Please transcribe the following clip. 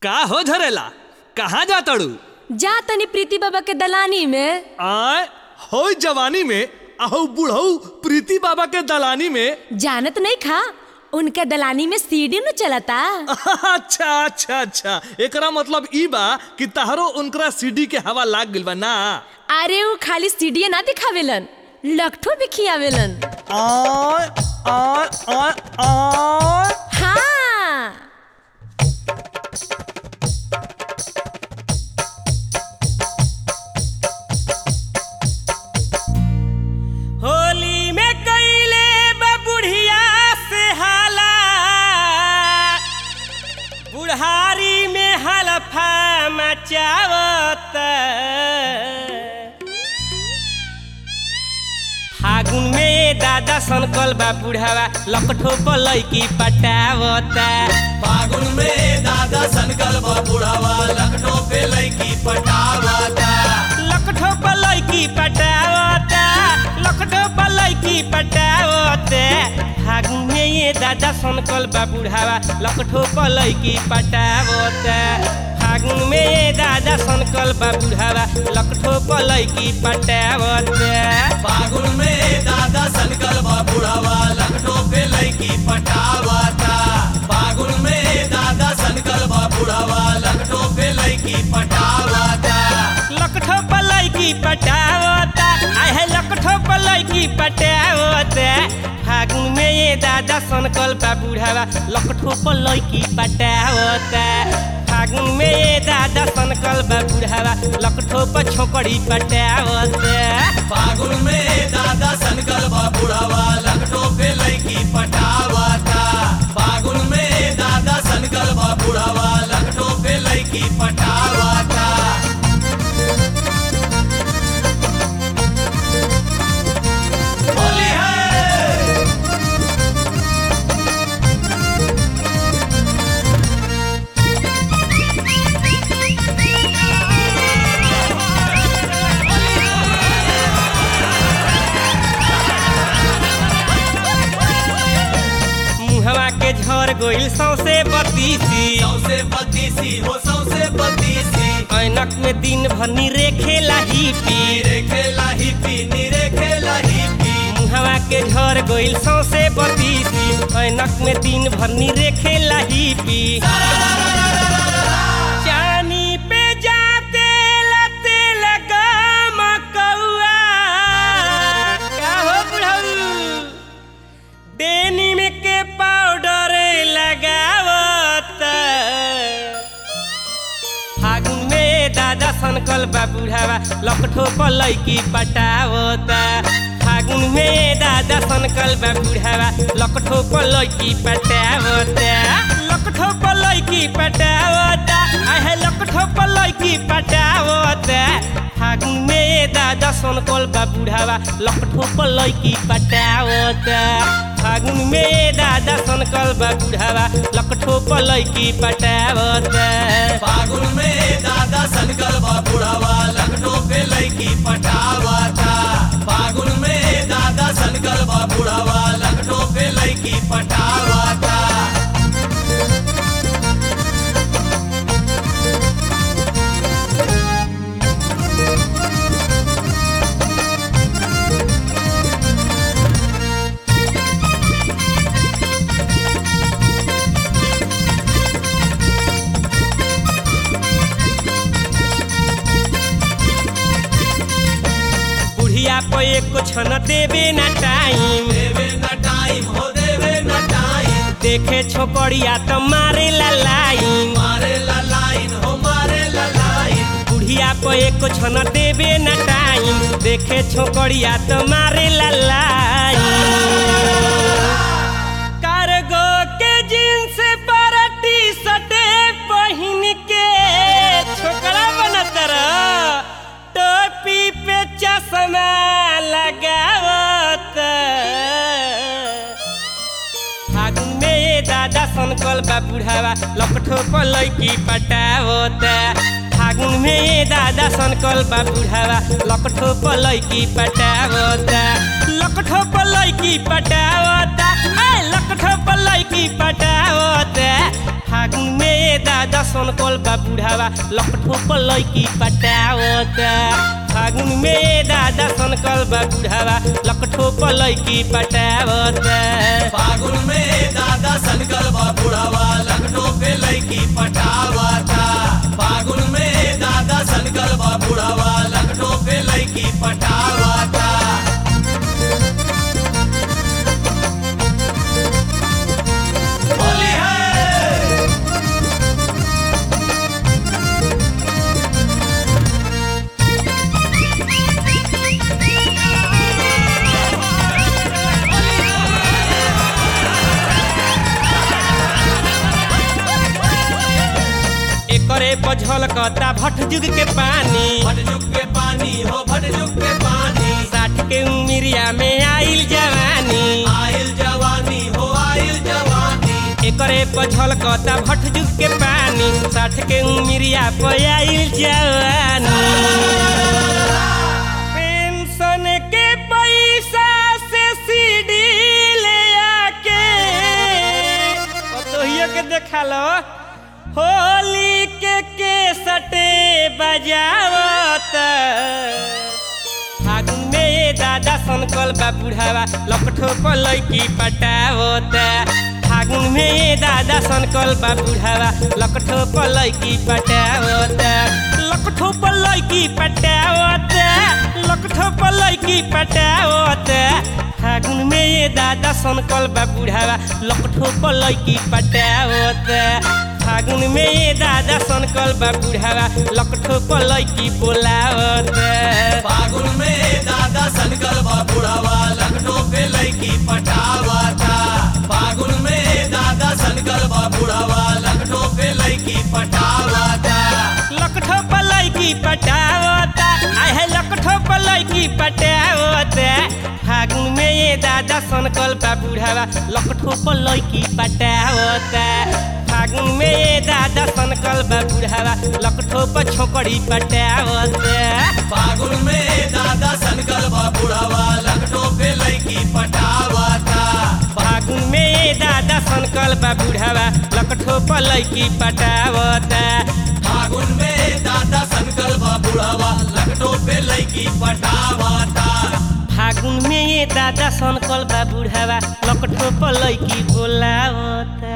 का हो झरेला कहाँ जा तड़ू जा तनी प्रीति बाबा के दलानी में आय हो जवानी में अहो बुढ़ऊ प्रीति बाबा के दलानी में जानत नहीं खा उनके दलानी में सीढ़ी न चलता अच्छा अच्छा अच्छा एकरा मतलब ई बा कि तहरो उनकरा सीडी के हवा लाग गइल बा ना अरे वो खाली सीढ़ी ना दिखावेलन लखठो भी खियावेलन आय आय आय आय हाँ होली में कैले बुढ़िया से हाला बुढ़ारी में हलफा मचावत फागुन में दादा सनकल बा बुढ़ावा लकठो पलैकी पटावता फागुन में दादा सनकल बा बुढ़ावा लखनऊ पे लड़की पटावाता लकठो पलैकी पटावता लकठो पलैकी पटावता फागुन में ये दादा सनकल बा बुढ़ावा लकठो पलैकी पटावता फागुन में ये दादा सनकल बा बुढ़ावा लकठो पलैकी पटावता फागुन में दादा सनकल बा बुढ़ावा लखनऊ पे लड़की पटावाता फागुन में दादा सनकल बा बुढ़ावा लखनऊ पे लड़की पटावाता लकठो पलैकी पटावता आय है लकठो पलैकी पटावता फागुन में ये दादा सनकल बा बुढ़ावा लकठो पलैकी पटावता फागुन में ये दादा सनकल बा बुढ़ावा लकठो पर छोकड़ी पटावता फागुन में दादा सनकल बा बुढ़ावा लखनऊ पे लड़की पटावाता फागुन में दादा सनकल बा बुढ़ावा लखनऊ पे लड़की पटावाता होली है मुहवा के झर गोइल सौसे बतीसी सौसे बत्तीसी हो सौसे बत्तीसी ऐनक में दिन भर निरे खेला ही पी नीरे खेला ही पी नीरे खेला ही पी मुहवा के झर गोइल सौसे बतीसी ऐनक में दिन भर निरे खेला ही पी चानी पे जाते लते लगा मकौआ का हो बुढ़ऊ डेनिम के पाउडर लगावत फागुन में दादा सनकल बा बुढ़ावा लकठो पलैकी पटावता फागुन में दादा सनकल बा बुढ़ावा लकठो पलैकी पटावता लकठो पलैकी पटावता आहे लकठो पलैकी पटावता फागुन में दादा सनकल बा बुढ़ावा लकठो पलैकी पटावता फागुन में दादा सनकल बा बुढ़ावा लकठो पलैकी पटावता फागुन में दादा सनकल बा बुढ़ावा लखनऊ पे लड़की पटावाता फागुन में दादा सनकल बा बुढ़ावा लखनऊ पे लड़की पटावाता बुढ़िया पे एको छन देवे ना टाइम देवे न टाइम हो देवे न टाइम देखे छोकरिया तो मारे ला लाइन मारे ला लाइन हो मारे ला लाइन बुढ़िया पे एको छन देवे ना टाइम देखे छोकरिया तो मारे ला लाइन कार्गो के जींस पर टी शर्ट पहन के छोकरा बनत रह टोपी पे चश्मा लगावत फागुन में ये दादा सनकल बा बुढ़ावा लपठो पलैकी पटावता फागुन में ये दादा सनकल बा बुढ़ावा लपठो पलैकी पटावता लकठो पलैकी पटावता ए लकठो पलैकी पटावता फागुन में दादा सनकल बा बुढ़ावा लकठो पर लैकी पटावता फागुन में दादा सनकल बा बुढ़ावा लकठो पर लैकी पटावता फागुन में दादा सनकल बा बुढ़ावा लखनऊ पे लड़की पटावता फागुन में दादा सनकल बा बुढ़ावा लखनऊ पे लड़की पटावता होली है एकरे पझल कता भट जुग के पानी भटजुग के पानी हो भटजुग के पानी साठ के उमिरिया में आइल जवानी आइल जवानी हो आइल जवानी एकरे पझल कता भट जुग के पानी साठ के उमिरिया पे आइल जवानी पेंशन के पैसा से सीडी ले आके पतोहियो के देखा लो होली के केसटे बजावत फागुन में दादा सनकल बा बुढ़ावा लपठो पर लैकी पटावत फागुन में दादा सनकल बा बुढ़ावा लकठो पर लैकी पटावत लकठो पर लैकी पटावत लकठो पर लैकी पटावत फागुन में ये दादा सनकल बा बुढ़ावा लकठो पर लैकी पटावत फागुन में ये दादा सनकल बा बुढ़ावा लकठो पर लैकी बोलावत फागुन में दादा सनकल बा बुढ़ावा लखनऊ पे लड़की पटावता फागुन में दादा सनकल बा बुढ़ावा लखनऊ पे लड़की पटावता लकठो पलई की पटावता आय है लकठो पलई की पटावता फागुन में ये दादा सनकल बा बुढ़ावा लकठो पलई की पटावता फागुन में ये दादा सनकल बा बुढ़ावा लकठो पर छोकड़ी पटावता फागुन में दादा सनकल बा बुढ़ावा लखनऊ पे लड़की पटावता फागुन में ये दादा सनकल बा बुढ़ावा लकठो पलई की पटावता फागुन में दादा सनकल बा बुढ़ावा लखनऊ पे लड़की पटावता फागुन में ये दादा सनकल बा बुढ़ावा लकठो पलई की बोलावता